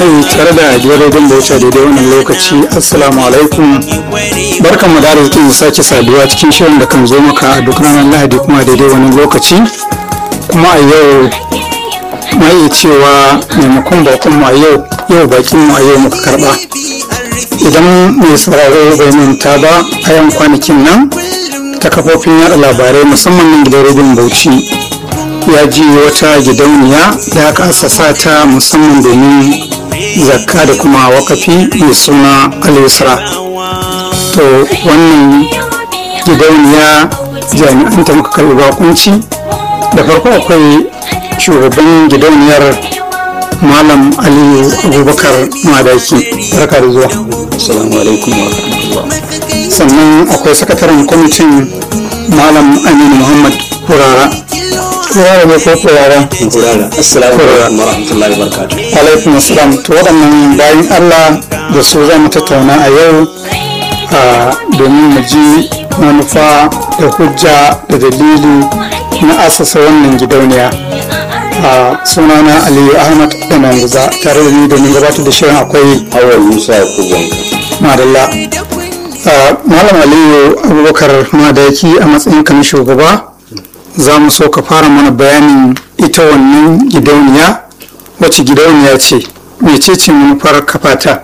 kai tare da gidan bauta daidai wannan lokaci assalamu alaikum barkan mu da arzikin sake saduwa cikin shirin da kan zo maka a duk ranar lahadi kuma daidai wani lokaci kuma a yau ma iya cewa maimakon bakon mu a yau yau bakin mu a yau muka karba idan mai sauraro bai manta ba a yan kwanakin nan ta kafofin yada labarai musamman nan gidan rediyon bauchi ya ji wata gidauniya da aka asasa ta musamman domin zakka da kuma wakafi mai suna alisra to wannan gidauniya jami'an ta muka karbi bakunci da farko akwai shugaban gidauniyar malam aliyu abubakar madaki barka da zuwa assalamu alaikum wa rahmatullah sannan akwai sakataren kwamitin malam aminu muhammad kurara kurara ne ko kurara kurara assalamu alaikum wa rahmatullahi wa barakatuh alaikum assalam to waɗannan bayan allah da su za mu tattauna a yau a domin mu ji manufa da hujja da dalili na asasa wannan gidauniya a sunana aliyu ahmad da manguza tare da ni domin gabatar da shirin akwai awal musa ya kubanka madalla malam aliyu abubakar madaki a matsayin kan shugaba za mu so ka fara mana bayanin ita wannan gidauniya wacce gidauniya ce mecece manufar kafata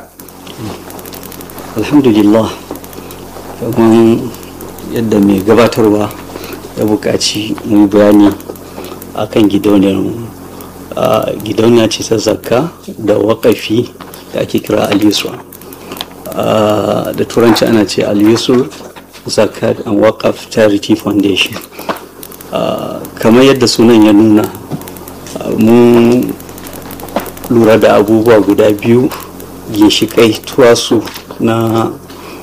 alhamdulillah kamar yadda mai gabatarwa ya buƙaci mu bayani akan gidauniyar gidauniya ce ta zakka da waƙafi da ake kira al-yusra da turanci ana ce al-yusr zakat and waqaf charity foundation kamar yadda sunan ya nuna mun lura da abubuwa guda biyu ginshiƙai tuwasu na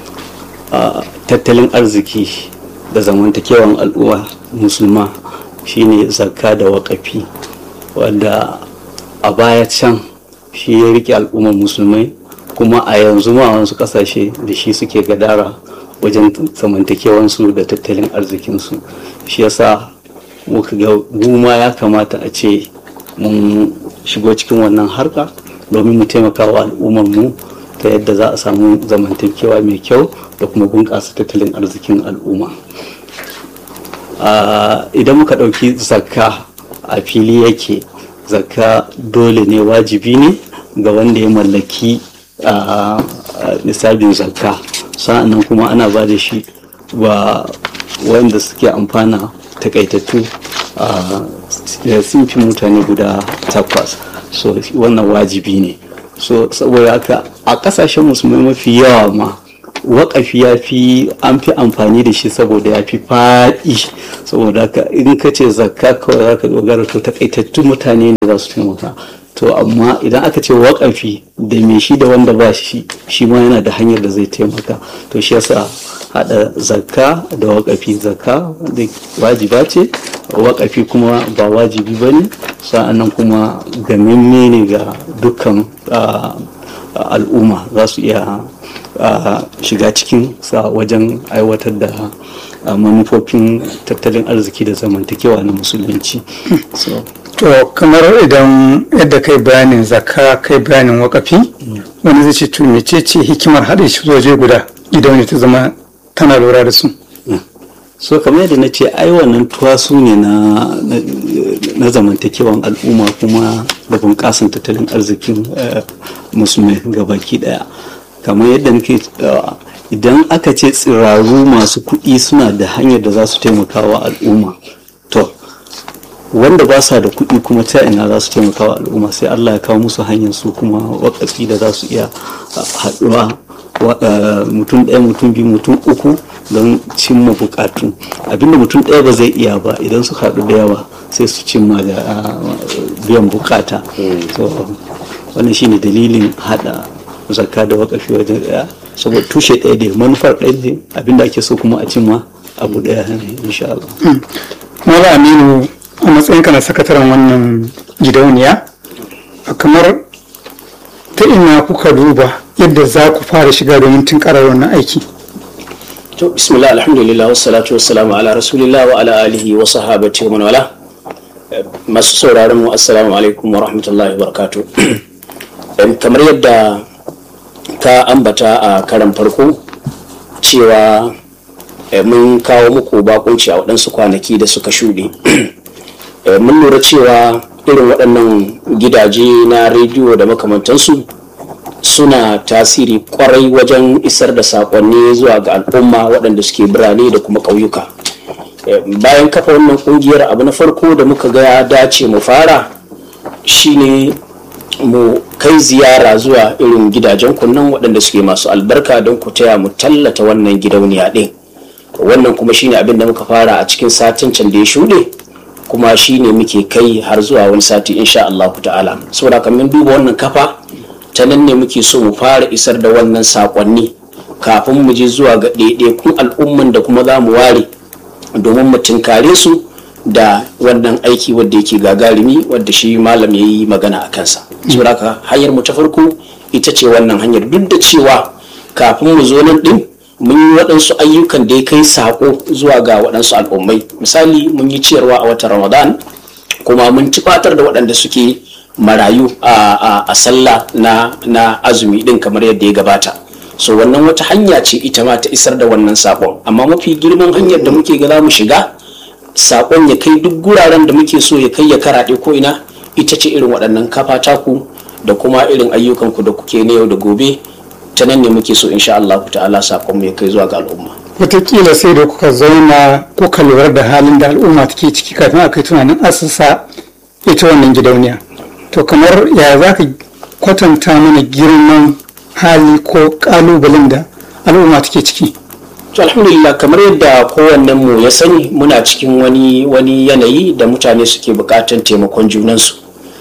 tattalin arziki da zamantakewan al'umma musulma shine zakka da waƙafi wanda a baya can shi ya rike al'ummar musulmai kuma a yanzu ma wasu ƙasashe da shi suke gadara wajen zamantakewansu da tattalin arzikinsu shi yasa muka ga ma ya kamata a ce mun shigo cikin wannan harka domin mu taimaka wa al'ummar mu ta yadda za a samu zamantakewa mai kyau da kuma bunƙasa tattalin arzikin al'umma idan muka ɗauki zakka a fili yake zakka dole ne wajibi ne ga wanda ya mallaki nisabin zakka sa'annan kuma ana ba da shi ba wanda suke amfana takaitattu sun fi mutane guda takwas so wannan wajibi ne so saboda haka a kasashen musulmai mafi yawa ma waƙafi ya fi an fi amfani da shi saboda ya fi faɗi saboda haka in ka ce zakka kawai za ka dogara to takaitattun mutane ne za su taimaka to amma idan aka ce waƙafi da me shi da wanda ba shi shi ma yana da hanyar da zai taimaka to shi yasa haɗa zakka da waƙafi zakka da wajiba ce waƙafi kuma ba wajibi ba ne sa'annan kuma gamamme ne ga dukkan al'umma za su iya shiga cikin sa wajen aiwatar da manufofin tattalin arziki da zamantakewa na musulunci to kamar idan yadda kai bayanin zakka kai bayanin wakafi wani zai ce to mecece hikimar haɗe shi waje guda idan ta zama tana lura da su so kamar yadda na ce ai wannan tuwasu ne na zamantakewan al'umma kuma da bunƙasan tattalin arzikin musulmai gabaki daya kamar yadda nake idan aka ce tsiraru masu kuɗi suna da hanyar da za su taimaka wa al'umma to wanda ba sa da kuɗi kuma ta ina za su taimaka wa al'umma sai allah ya kawo musu hanyar su kuma wakatsi da za su iya haɗuwa mutum ɗaya mutum biyu mutum uku don cimma bukatu abinda mutum ɗaya ba zai iya ba idan su haɗu da yawa sai su cimma da biyan bukata wannan shine dalilin haɗa zakka da wakafi wajen ɗaya saboda tushe ɗaya ne manufar ɗaya ne abinda ake so kuma a cimma abu ɗaya ne insha Allah. Mala Aminu a matsayinka na sakataren wannan gidauniya kamar ta ina kuka duba yadda za ku fara shiga domin tunkarar wannan aiki to bismillah alhamdulillah wassalatu wassalamu ala rasulillah wa ala alihi wa sahabati wa man wala masu sauraron mu assalamu alaikum wa rahmatullahi wa barakatuh kamar yadda ka ambata a karan farko cewa mun kawo muku bakunci a waɗansu kwanaki da suka shuɗe mun lura cewa irin waɗannan gidaje na rediyo da makamantansu suna tasiri kwarai wajen isar da saƙonni zuwa ga al'umma waɗanda suke birane da kuma ƙauyuka bayan kafa wannan ƙungiyar abu na farko da muka ga ya dace mu fara shine mu kai ziyara zuwa irin gidajen kunnan waɗanda suke masu albarka don ku taya mu tallata wannan gidauniya ɗin wannan kuma shine abin da muka fara a cikin satin can da ya shuɗe kuma shine muke kai har zuwa wani sati insha Allah ta'ala saboda kamar duba wannan kafa ta nan ne muke so mu fara isar da wannan sakonni kafin mu je zuwa ga ɗaiɗaikun al'umman da kuma za mu ware domin mu tinkare su da wannan aiki wadda yake gagarumi wadda shi malam ya yi magana a kansa saboda haka hanyar mu ta farko ita ce wannan hanyar duk da cewa kafin mu zo nan ɗin mun yi waɗansu ayyukan da ya kai saƙo zuwa ga waɗansu al'ummai misali mun yi ciyarwa a watan ramadan kuma mun tufatar da waɗanda suke marayu a sallah na azumi ɗin kamar yadda ya gabata so wannan wata hanya ce ita ma ta isar da wannan saƙon amma mafi girman hanyar da muke ga za mu shiga saƙon ya kai duk guraren da muke so ya kai ya karaɗe ko ina ita ce irin waɗannan kafa taku da kuma irin ayyukanku da kuke na yau da gobe ta nan ne muke so insha Allah ta'ala sakon ya kai zuwa ga al'umma wataƙila sai da kuka zauna kuka lura da halin da al'umma take ciki kafin a kai tunanin asusa ita wannan gidauniya to kamar ya za ka kwatanta mana girman hali ko ƙalubalen da al'umma take ciki to alhamdulillah kamar yadda kowannen mu ya sani muna cikin wani wani yanayi da mutane suke buƙatar taimakon junansu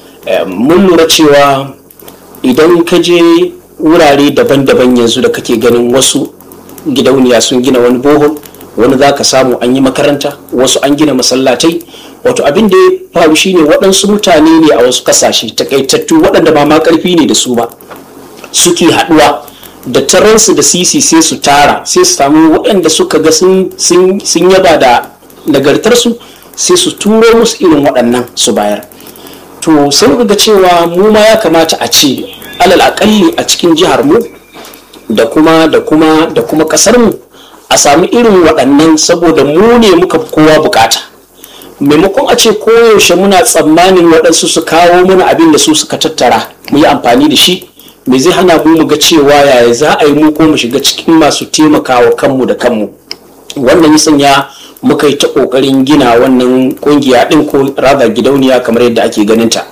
mun lura cewa idan ka je wurare daban-daban yanzu da kake ganin wasu gidauniya sun gina wani bohol wani za ka samu an yi makaranta wasu an gina masallatai wato abin da ya faru shine waɗansu mutane ne a wasu kasashe takaitattu waɗanda ba ma ƙarfi ne da su ba suke haɗuwa da taransu da sisi sai su tara sai su samu waɗanda suka ga sun yaba da nagartarsu sai su turo musu irin waɗannan su bayar to sai ga cewa mu ma ya kamata a ce alal akalli a cikin jihar mu da kuma da kuma da kuma kasar mu a sami irin waɗannan saboda mu ne muka kowa bukata maimakon a ce koyaushe muna tsammanin waɗansu su kawo mana abin da su suka tattara mu yi amfani da shi me zai hana mu mu ga cewa yaya za a yi mu ko mu shiga cikin masu taimakawa kanmu da kanmu wannan ya sanya muka yi ta ƙoƙarin gina wannan ƙungiya ɗin ko raga gidauniya kamar yadda ake ganin ta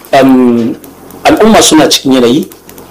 al'umma suna cikin yanayi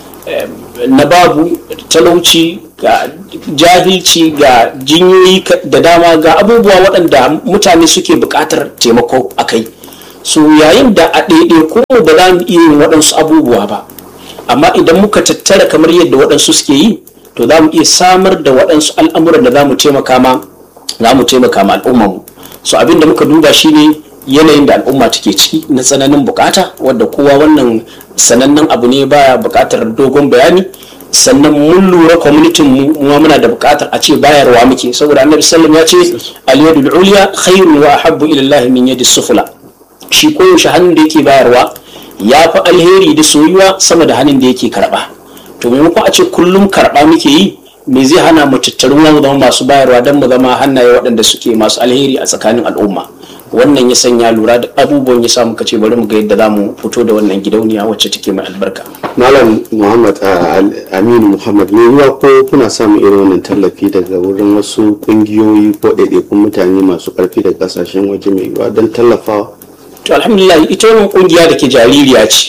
na babu talauci ga jahilci ga jinyoyi da dama ga abubuwa waɗanda mutane suke buƙatar taimako a kai so yayin da a ɗaiɗai ko ba za mu iya yin waɗansu abubuwa ba amma idan muka tattara kamar yadda waɗansu suke yi to za mu iya samar da waɗansu al'amuran da za mu taimaka ma za mu taimaka ma al'ummarmu so abin da muka duba shine yanayin da al'umma take ciki na tsananin bukata wadda kowa wannan sanannen abu ne baya bukatar dogon bayani sannan mun lura kwamitin mu ma muna da bukatar a ce bayarwa muke saboda annabi sallam ya ce al-yadul ulya khairun wa ahabbu ila Allah min yadis sufla shi koyaushe hannun da yake bayarwa ya fi alheri da soyuwa sama da hannun da yake karba to maimakon a ce kullum karba muke yi me zai hana mu tattaru mu zama masu bayarwa don mu zama hannaye waɗanda suke masu alheri a tsakanin al'umma wannan ya sanya lura da abubuwan ya samu kace bari mu ga yadda za mu fito da wannan gidauniya wacce take mai albarka malam muhammad aminu muhammad ne ruwa ko kuna samun irin wannan tallafi daga wurin wasu kungiyoyi ko ɗaiɗaikun mutane masu ƙarfi da ƙasashen waje mai yiwuwa don tallafawa to alhamdulillah ita wannan kungiya da ke jaririya ce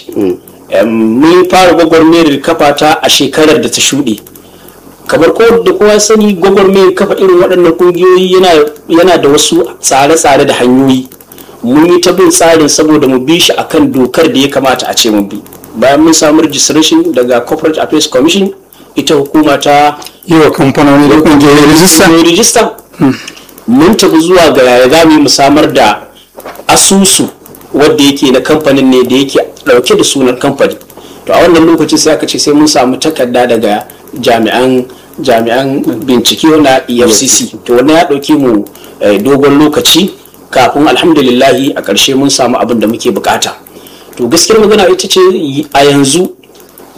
mun fara gwagwarmayar kafa ta a shekarar da ta shuɗe kamar ko da kowa sani gwagwarmayar kafa irin waɗannan ƙungiyoyi yana da wasu tsare-tsare da hanyoyi mun yi ta bin tsarin saboda mu bi shi akan dokar da ya kamata a ce mun bi bayan mun samu registration daga corporate affairs commission ita hukuma ta yi wa kamfanoni da ƙungiyoyi rijista rijista mun tafi zuwa ga yaya za mu yi mu samar da asusu wadda yake na kamfanin ne da yake ɗauke da sunan kamfani to a wannan lokaci sai aka ce sai mun samu takarda daga jami'an jami'an bincike na efcc to wannan ya ɗauki mu dogon lokaci kafin alhamdulillahi a ƙarshe mun samu abin da muke bukata to gaskiyar magana ita ce a yanzu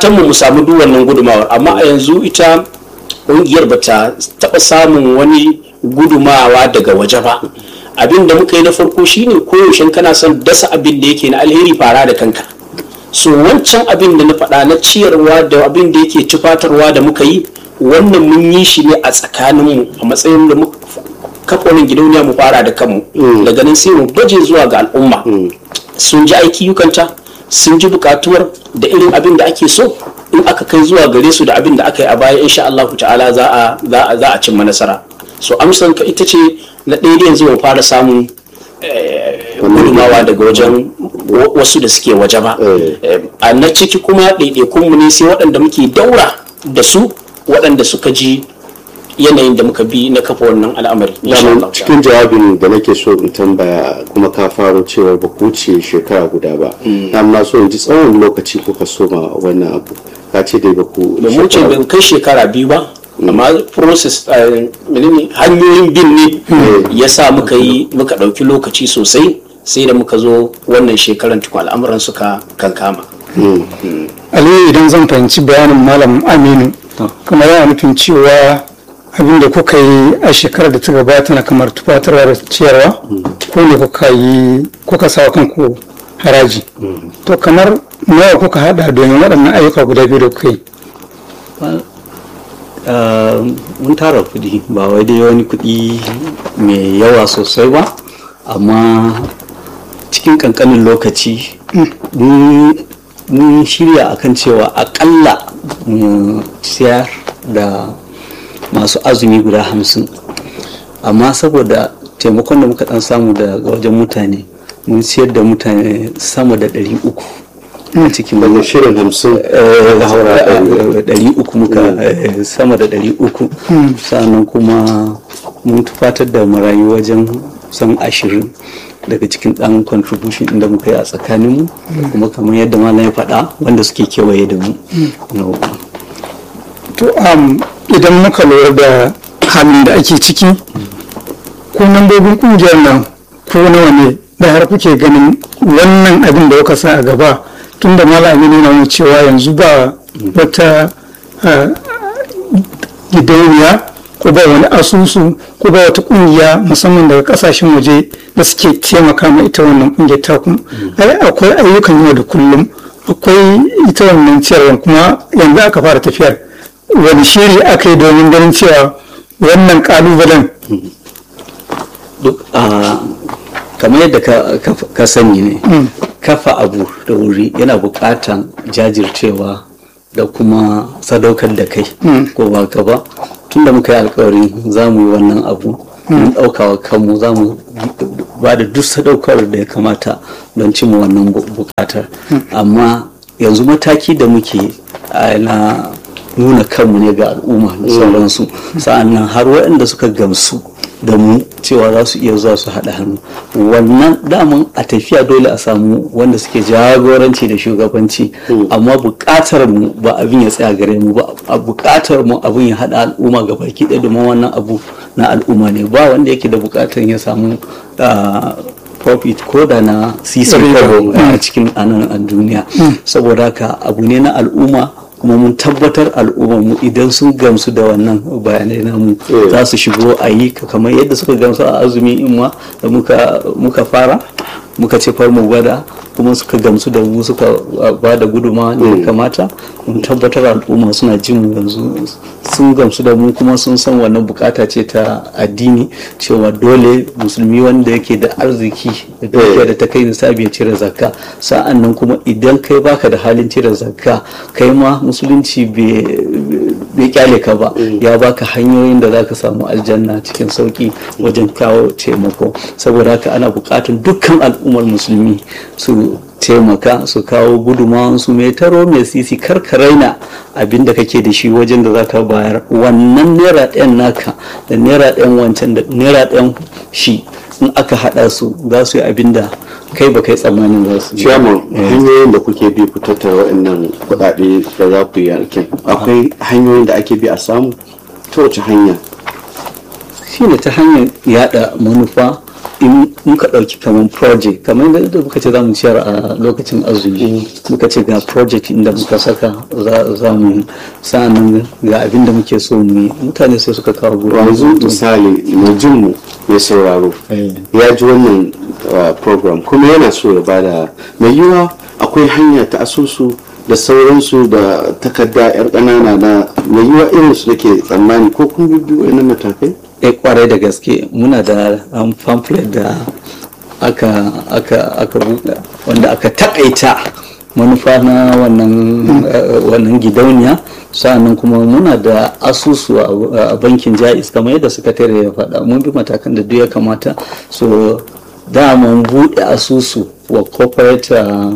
fatan mu mu samu duk wannan gudumawar amma a yanzu ita ƙungiyar ba ta taɓa samun wani gudumawa daga waje ba abin da muka yi na farko shine koyaushe kana son dasa abin da yake na alheri fara da kanka so wancan abin da na faɗa na ciyarwa da abin da yake tufatarwa da muka yi wannan mun yi shi ne a tsakaninmu a matsayin da muka kafa wani gidauniya mu fara da kanmu daga nan sai mu baje zuwa ga al'umma sun ji aiki yukanta sun ji bukatuwar da irin abin da ake so in aka kai zuwa gare su da abin da aka yi a baya insha Allah ta'ala za a za a za a cimma nasara so amsar ka ita ce na ɗaya yanzu mu fara samun gudumawa daga wajen wasu da suke waje ba a na ciki kuma ɗaiɗaikunmu ne sai waɗanda muke daura da su waɗanda suka ji yanayin da muka bi na kafa wannan al'amari daman cikin jawabin da nake so in tambaya kuma ka faro cewa ba ku wuce shekara guda ba amma so in ji tsawon lokaci kuka soma wannan abu ka ce dai ba ku da mu ce ban kai shekara biyu ba amma process menene hanyoyin bin ne ya sa muka yi muka ɗauki lokaci sosai sai da muka zo wannan shekaran tukun al'amuran suka kankama aliyu idan zan fahimci bayanin malam aminu kamar yana nufin cewa abin da kuka yi a shekarar da ta gabata na kamar tufatarwa da ciyarwa ko ne kuka yi kuka sawa kanku haraji to kamar nawa kuka hada domin waɗannan ayyuka guda biyu da kuka yi mun tara kuɗi ba wai dai wani kuɗi mai yawa sosai ba amma cikin ƙanƙanin lokaci mun shirya akan cewa akalla mu siyar da masu azumi guda hamsin amma saboda taimakon da muka dan samu daga wajen mutane mun siyar da mutane sama da ɗari uku a cikin daga shirin hamsin da haura ɗari uku muka sama da ɗari uku sannan kuma mun tufatar da marayu wajen san ashirin daga cikin ɗan contribution inda muka yi a tsakaninmu kuma kamar yadda malam ya faɗa wanda suke kewaye da mu to idan muka lura da halin da ake ciki ko membobin kungiyar nan ko nawa ne da har kuke ganin wannan abin da kuka sa a gaba tun da malami ne nuna cewa yanzu ba wata gidauniya ko ba wani asusu ko ba wata kungiya musamman daga kasashen waje da suke taimaka ma ita wannan kungiyar taku ai akwai ayyukan yau da kullum akwai ita wannan ciyarwa kuma yanzu aka fara tafiyar wani shiri aka yi domin ganin cewa wannan kalubalen duk kamar yadda ka sani ne kafa abu da wuri yana bukatan jajircewa da kuma sadaukar da kai ko ba ka ba tun da muka yi alkawari za mu yi wannan abu mun ɗaukawa kanmu za mu ba da duk sadaukar da ya kamata don cimma wannan bukatar amma yanzu mataki da muke na nuna kanmu ne ga al'umma da sauransu sa'annan har waɗanda suka gamsu da mu cewa za su iya zuwa su haɗa hannu wannan daman a tafiya dole a samu wanda suke jagoranci da shugabanci amma buƙatar mu ba abin ya tsaya gare mu ba a buƙatar mu abin ya haɗa al'umma ga baki ɗaya domin wannan abu na al'umma ne ba wanda yake da buƙatar ya samu profit ko da na sisi a cikin anan a duniya saboda haka abu ne na al'umma kuma mun tabbatar mu idan sun gamsu da wannan bayanai namu za su shigo a yi kamar yadda suka gamsu a azumi in ma da muka fara muka ce far mu gwada kuma suka gamsu da mu suka ba da guduma da ya kamata mun tabbatar al'umma suna jin mu yanzu sun gamsu da mu kuma sun san wannan bukata ce ta addini cewa dole musulmi wanda yake da arziki da dukiya da ta kai nisabi ya cire zakka sa'an nan kuma idan kai baka da halin cire zakka kai ma musulunci bai kyale ka ba ya baka hanyoyin da zaka samu aljanna cikin sauki wajen kawo taimako saboda haka ana bukatun dukkan al'ummar musulmi su taimaka su kawo gudunmawan su mai taro mai sisi karka raina abin da kake da shi wajen da zaka bayar wannan naira ɗayan naka da naira ɗayan wancan da naira ɗayan shi in aka haɗa su za su yi abin da kai ba kai tsammanin za su ciyaman hanyoyin da kuke bi ku tattara waɗannan kuɗaɗe da za ku yi aikin akwai hanyoyin da ake bi a samu ta wace hanya shine ta hanyar yada manufa in muka ɗauki kamar project kamar da muka ce za mu ciyar a lokacin azumi muka ce ga project inda muka saka za mu sa'annan ga abin da muke so mu yi mutane sai suka kawo gobe yanzu misali mai jin mu ya sauraro ya ji wannan program kuma yana so ya bada mai yiwa akwai hanya ta asusu da sauransu da takarda yar ƙanana na mai yiwa irin su nake tsammani ko kun bibbi wa'annan matakai eh kwarai da gaske muna da um, pamphlet da aka aka aka buɗe wanda aka takaita manufa na wannan wannan gidauniya sa'annan kuma muna da asusu a bankin jais kamar yadda sakatare ya faɗa mun bi matakan da duk ya kamata so mun buɗe asusu wa corporate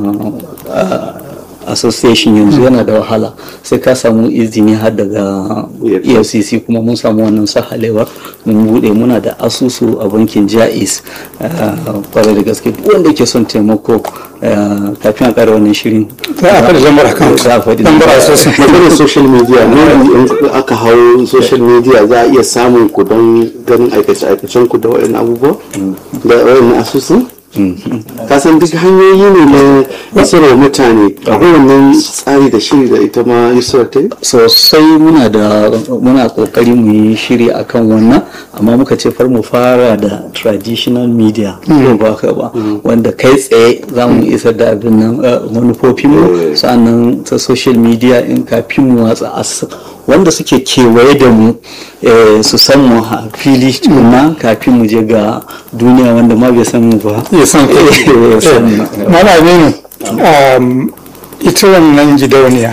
association yanzu yana da wahala sai ka samu izini har daga efcc kuma mun samu wannan sahalewar mun bude muna da asusu a bankin jais kwarai da gaske wanda ke son taimako kafin a kare wannan shirin za a faɗi lambar account za a faɗi lambar asusu maganar social media ne in aka hau social media za a iya samun ku don ganin aikace-aikacen ku da waɗannan abubuwa da waɗannan asusun kasan duk hanyoyi ne na isarwa mutane akwai wannan tsari da shiri da ita ma yusuf ta yi sosai muna da muna kokari mu yi shiri akan wannan amma muka ce far mu fara da traditional media ko ba ka ba wanda kai tsaye za mu isar da abin nan manufofin mu sannan ta social media in kafin mu watsa wanda suke kewaye da mu su san mu a fili tukuna kafin mu je ga duniya wanda ma bai san mu ba ya san malami ne ita wannan gidauniya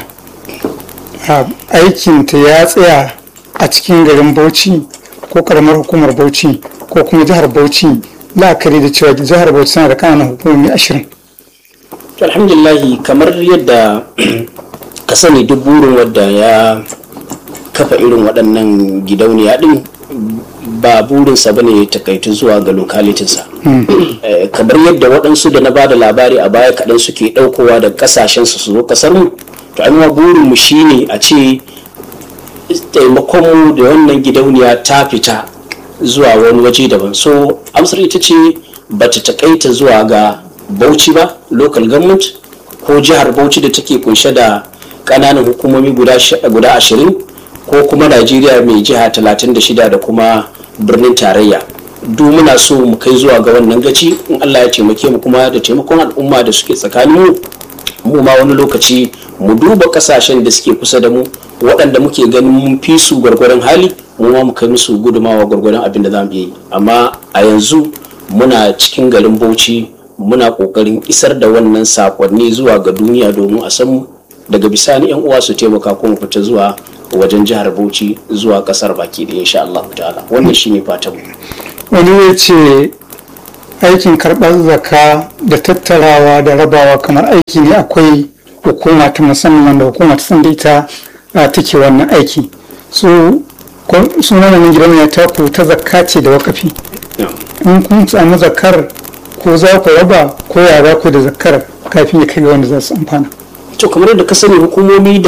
aikinta ya tsaya a cikin garin bauchi ko karamar hukumar bauchi ko kuma jihar bauchi la'akari da cewa jihar bauchi tana da kananan hukumomi ashirin alhamdulillahi kamar yadda ka sani duk burin wadda ya kafa irin waɗannan gidauniya ɗin ba burinsa ba ne takaitu zuwa ga lokalitinsa kamar yadda waɗansu da na ba da labari a baya kaɗan suke ɗaukowa da ƙasashensu su zo ƙasar mu to an burinmu shine a ce taimakonmu da wannan gidauniya ta fita zuwa wani waje daban so amsar ita ce ba ta takaita zuwa ga bauchi ba local government ko jihar bauchi da take kunshe da ƙananan hukumomi guda ashirin ko kuma najeriya mai jiha 36 da kuma birnin tarayya duk muna so mu kai zuwa ga wannan gaci in allah ya taimake mu kuma da taimakon al'umma da suke tsakanin mu ma wani lokaci mu duba kasashen da suke kusa da mu waɗanda muke ganin mun fi su gwargwaron hali mu ma mu kai musu gudumawa gwargwaron abin da za mu yi amma a yanzu muna cikin garin bauchi muna ƙoƙarin isar da wannan sakonni zuwa ga duniya domin a san mu daga bisani yan uwa su taimaka ko mu fita zuwa wajen jihar Bauchi zuwa kasar baki da insha Allah ta'ala wannan shine fatan wani ya ce aikin karɓar zaka da tattarawa da rabawa kamar aiki ne akwai hukuma ta musamman wanda hukuma ta san da ita take wannan aiki so sunan gidan ya taku ta zakka ce da wakafi in kun samu zakar ko za ku raba ko ya za ku da zakar kafin ya kai ga wanda za su amfana to kamar yadda ka sani hukumomi da